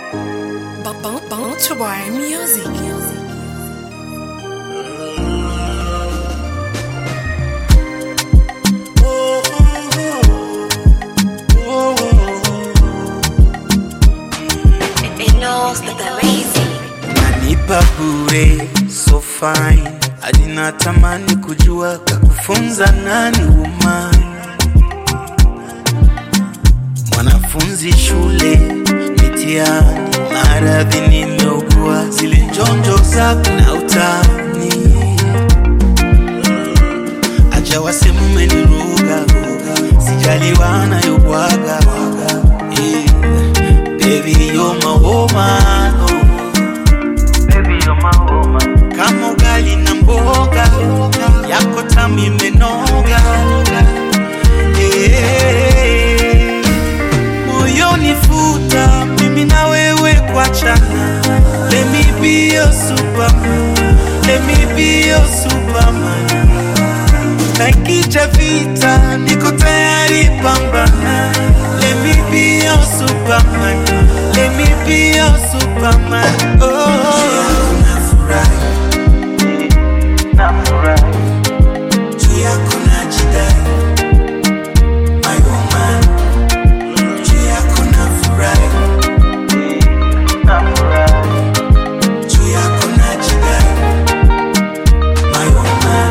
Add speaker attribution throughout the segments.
Speaker 1: Bounce Music.
Speaker 2: Unanipa bure so fine, hadi natamani kujua kakufunza nani umani. Mwanafunzi shule mitihani, maradhi nimeugua, zile njonjo zako na utani, acha waseme umeniroga, sijaliwa nayobwaga yeah. Baby you're my woman, oh. kama ugali na mboga yako tamu imenoga Eh, moyoni futa mimi na wewe kuachana let me be your superman let me be your superman nakija vita niko tayari pambana let me be your superman let me be your superman oh nafurahi nafurahi juu yako najidai my woman juu yako nafurahi nafurahi juu yako najidai my woman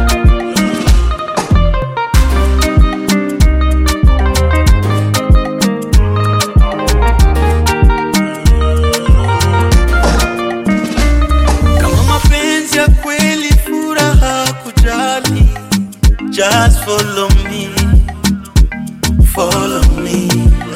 Speaker 2: kama mapenzi ya kweli furaha kujali just follow me follow me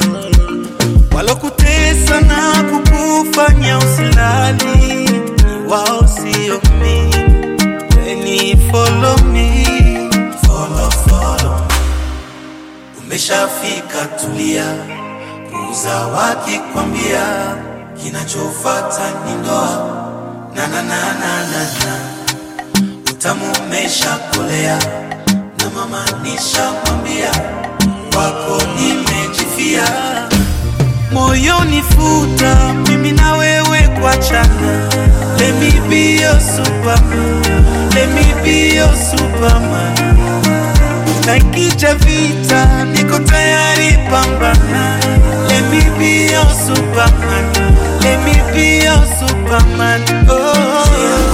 Speaker 2: walokutesa na kukufanya usilali ni wao sio mi weni follow me follow, follow. umeshafika tulia kuuza wakikwambia kinachofata ni ndoa na na na na na na utamu umeshakolea na mama nishamwambia kwako nimejifia moyoni futa mimi na wewe kuachana let me be your superman let me be your superman nakija vita niko tayari pambana let me be your superman let me be your superman oh